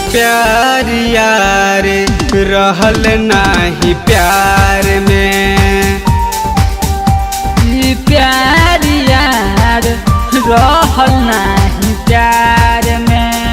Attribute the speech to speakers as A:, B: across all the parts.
A: प्यार यार रहल नाही प्यार में
B: ई प्यार यार रहल नाही प्यार में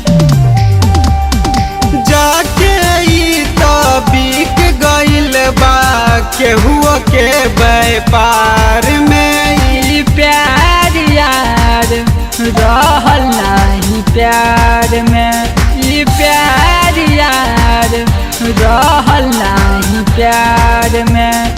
A: जाके ई तो बिक गइल बा केहुओ के व्यापार में
B: ई प्यार यार रहल नाही प्यार में ई प्यार यार रहल नाही प्यार में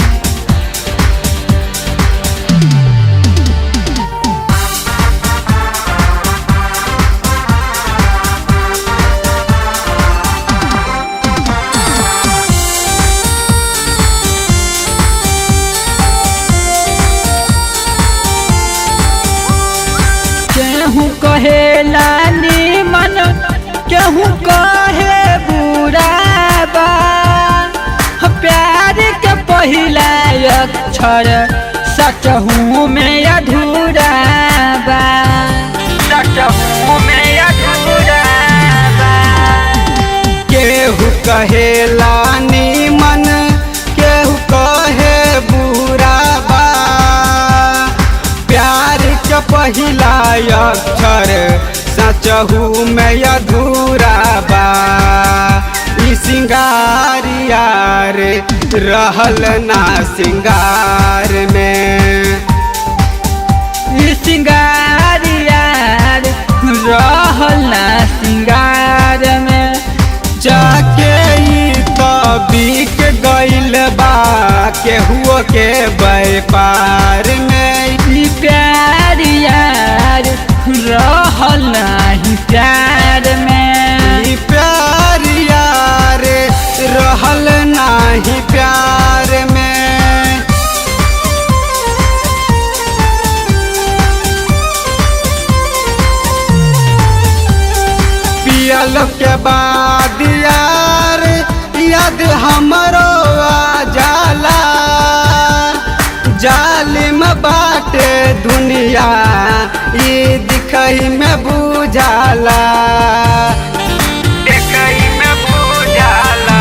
B: केहू कहेला निमन केहू कहे बुरा बा प्यार के पहिला अक्षर सचहू में अधूरा बा सचहू में अधूरा बा
A: केहू कहेला नीमन केहू कहे बुरा बा प्यार के पहिला अक्षर सचहू में अधूरा बा ई सिंगार यार रहल ना सिंगार में
B: ई सिंगार यार रहल ना सिंगार में
A: जाके ई तो बिक गइल बा केहुओ के व्यापार में
B: ई प्यार यार रहल नाही प्यार में
A: ई प्यार यार रहल नाही प्यार में पियल के बाद यार याद हमरो आ जाला जालिम बाटे दुनिया ई दिखई में बुझाला दिखई में बुझाला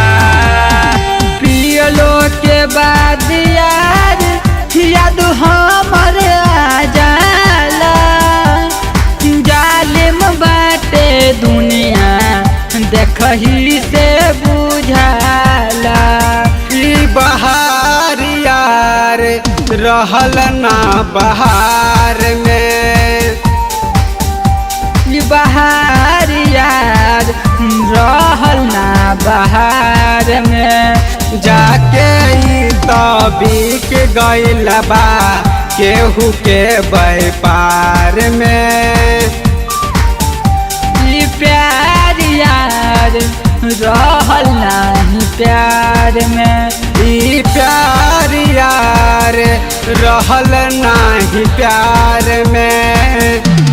B: पियलो के बाद यार याद हमर आ जाला जालिम बाटे दुनिया देखही से बुझाला
A: ई बहार यार रहल ना बहार में
B: ई बहार यार रहल ना बहार में
A: जाके ई तो बिक गइल बा केहू के व्यापार में
B: ई प्यार यार रहल नाही प्यार में
A: ई प्यार यार रहल नाही प्यार में